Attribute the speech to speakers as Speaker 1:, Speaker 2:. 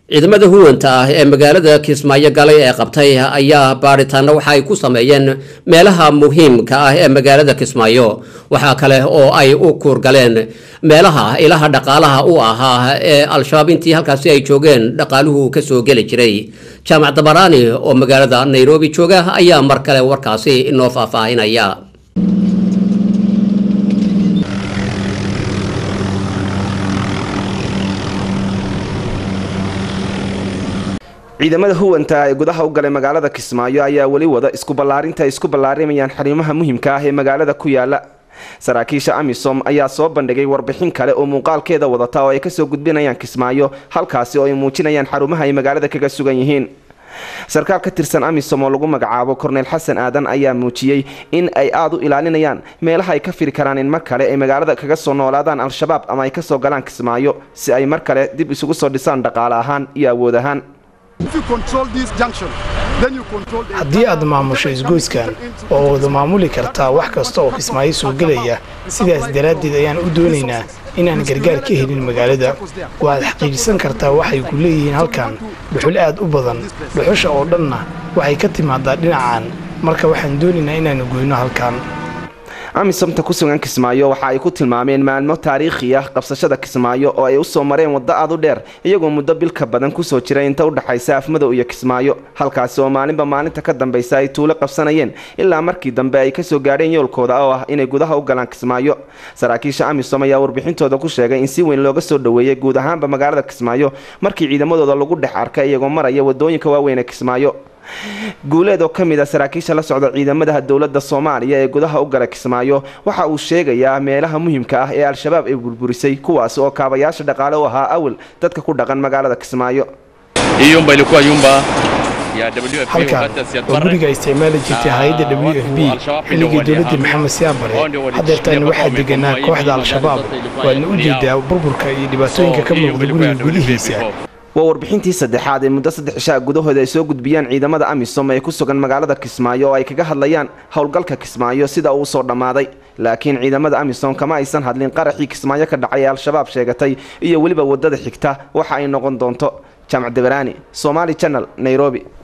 Speaker 1: ciidamada huwanta ah ee magaalada kismaayo galay ee qabtay ayaa baadhitaano waxa ay ku sameeyeen meelaha muhiimka ah ee magaalada kismaayo waxaa kale oo ay u kuurgaleen meelaha ilaha dhaqaalaha u ahaa ee al-shabaab intii halkaasi ay joogeen dhaqaaluhu kasoo geli jiray jaamac dabaraani oo magaalada nairobi jooga ayaa mar kale warkaasi inoo faahfaahinaya
Speaker 2: ciidamada huwanta ee gudaha u galay magaalada kismaayo ayaa weli wada isku ballaarinta ay isku ballaarimayaan xariimaha muhimka ah ee magaalada ku yaala saraakiisha amisom ayaa soo bandhigay warbixin kale oo muuqaalkeeda wadata oo ay kasoo gudbinayaan kismaayo halkaasi oo ay muujinayaan xarumaha ay magaalada kaga sugan yihiin sarkaal ka tirsan amisom oo lagu magacaabo korneyl xasan aadan ayaa muujiyey in ay aada u ilaalinayaan meelaha ay ka firi karaan in mar kale ay magaalada kaga soo noolaadaan al-shabaab ama ay kasoo galaan kismaayo si ay mar kale dib isugu soo dhisaan dhaqaale ahaan iyo awood ahaan
Speaker 3: haddii aad maamusho isgoyskan oo wada maamuli kartaa wax kasta oo kismaayo soo gelaya sidaas daraaddeed ayaan u doonaynaa inaan gargaar ka helin magaalada waaad xaqiijisan kartaa waxay ku leeyihiin halkan dhuxul aad u badan dhuxusha oo dhanna waxay ka timaadaa dhinacan marka waxaan doonaynaa inaanu goyno halkan
Speaker 2: amisomta ku sugan kismaayo waxa ay ku tilmaameen maalmo taariikhi ah qabsashada kismaayo oo ay usoo mareen waddo aad u dheer iyagoo muddo bilka badan kusoo jira inta u dhexaysa afmadow iyo kismaayo halkaasi oo maalinba maalinta ka dambaysa ay tuulo qabsanayeen ilaa markii dambe ay kasoo gaadheen yoolkooda oo ah inay gudaha u galaan kismaayo saraakiisha amisom ayaa warbixintooda ku sheegay in si weyn looga soo dhoweeyey guud ahaanba magaalada kismaayo markii ciidamadooda lagu dhex arkay iyagoo maraya wadooyinka waaweyn ee kismaayo guuleed oo ka mid a saraakiisha la socda ciidamadaha dowladda soomaaliya ee gudaha u gala kismaayo waxa uu sheegayaa meelaha muhimka ah ee al-shabaab ay burburisay kuwaas oo kaabayaasha dhaqaale u ahaa awal dadka ku dhaqan magaalada kismaayo
Speaker 3: halkan oo guriga isticmaali jirtay hay-adda w f b xilligii dowladda maxamed siyaabare hadeertaan waxaa deganaa kooxda al-shabaab waadna u jeedaa burburka iyo dhibaatooyinka ka muuqda guriga gudihiisa
Speaker 2: waa warbixintii saddexaad ee muddo saddex ishaa gudahooda ay soo gudbiyaan ciidamada amisom ee ku sugan magaalada kismaayo oo ay kaga hadlayaan howlgalka kismaayo sida uu soo dhammaaday laakiin ciidamada amisom kama aysan hadlin qaraxii kismaayo ka dhacay ee al-shabaab sheegatay iyo weliba waddada xigta waxa ay noqon doonto jaamac dabaraani somaali janal nairobi